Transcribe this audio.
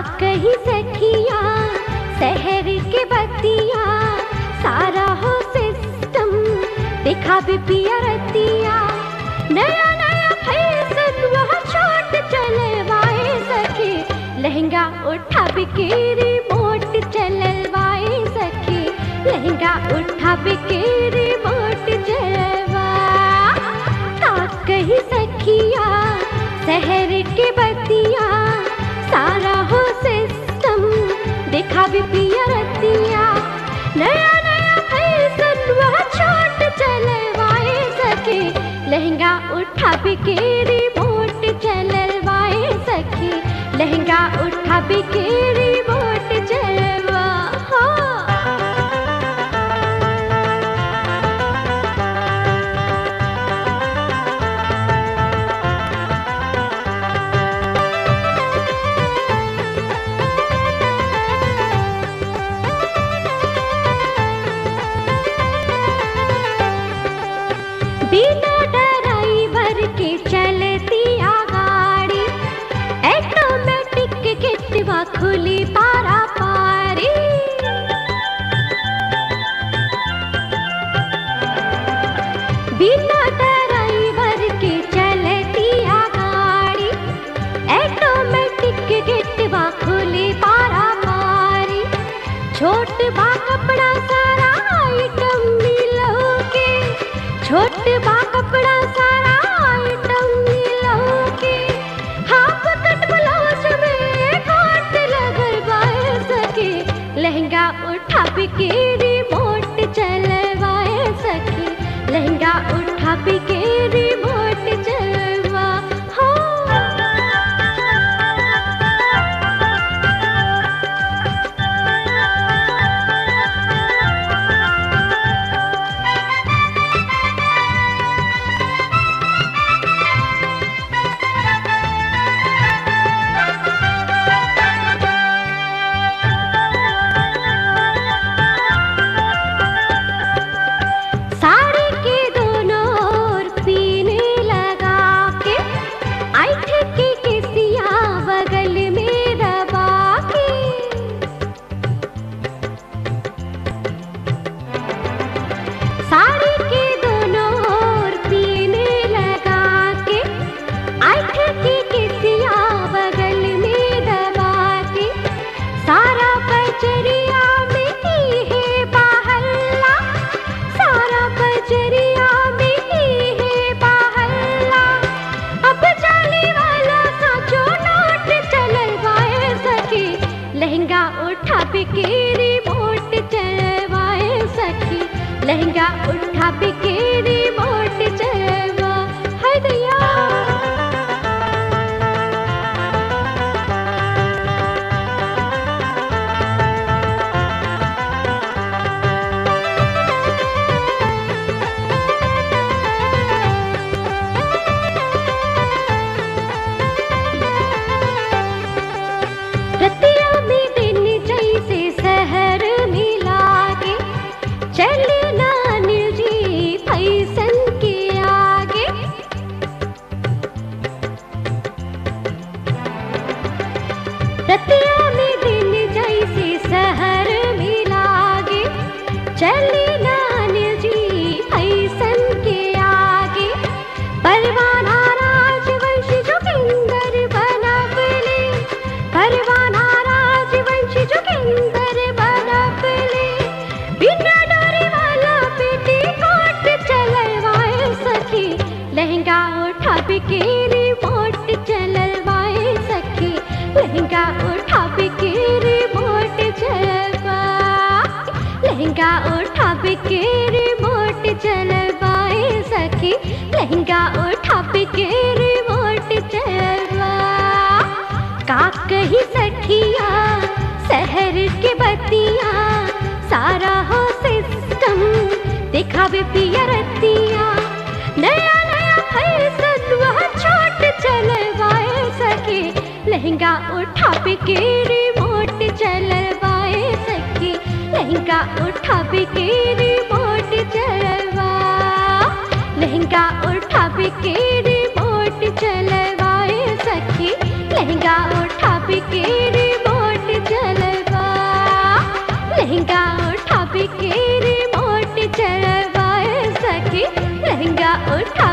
कही सखिया शहर के बतिया सारा हो सिस्टम देखा भी पिया रतिया नया नया फैशन वह छोट चलवाए सखी लहंगा उठा बिकेरी मोट चलवाए सखी लहंगा उठा बिकेरी मोट चलवा का कही सखिया शहर के बतिया सारा हो सिस्टम देखा भी पिया रतिया नया नया फैशन वह छोट चलवाए सके लहंगा उठा बिकेरी मोट चलवाए सके लहंगा उठा बिकेरी मोट चलवा हाँ। बिना ड्राइवर के चलती आ गाड़ी ऑटोमेटिक किटवा खुली पारा पारी बिना ड्राइवर के चलती आ गाड़ी ऑटोमेटिक किटवा खुली पारा पारी छोट बा कपड़ा सारा आइटम मिलोगे छोट बा कपड़ा सारा आइटम मिलोगे हाफ कट ब्लाउज में काट लगवाए सके लहंगा उठा बिकेरी मोट चलवाए सके लहंगा उठा बिकेरी मोट चलवा हाँ साड़ी के दोनों ओर पीने लगा के ऐठ के किसिया बगल में दबा के साड़ी के दोनों ओर पीने लगा के ऐठ के किसिया बगल में दबा के सारा बजरिया में ही है बाहल्ला सारा बजरिया में ही है बाहल्ला अब जाने वाला साचो नोट चलवाए सके लहंगा उठा बिकेरी मोट चलवाए सके लहंगा उठा बिकेरी मोट चलवा है दैया रतिया में दिन जैसे शहर में लागे चले ना जी फैशन के आगे रतिया में दिन जैसे शहर में लागे चले ना जी फैशन के आगे परवाना राजवंशी जोगिंदर बनबले परवाना राजवंशी जोगिंदर बनबले बिना डोरी वाला पेटी कोट चलवाए सखी लहंगा उठा बिकेरी मोट चलवाए सखी लहंगा उठा बिकेरी मोट चलवा लहंगा उठा बिकेरी मोट चलवाए सखी लहंगा उठा बिकेरी मोट चलवा का कही सखिया शहर के बतिया सारा हो सिस्टम दिखावे पिया रतिया नया नया फैशन वह छोट चलवाए सके लहंगा उठा बिकेरी मोट चलवाए सके लहंगा उठा बिकेरी मोट चलवा लहंगा उठा बिकेरी मोट चलवाए सखी लहंगा उठा बिकेरी मोट उठा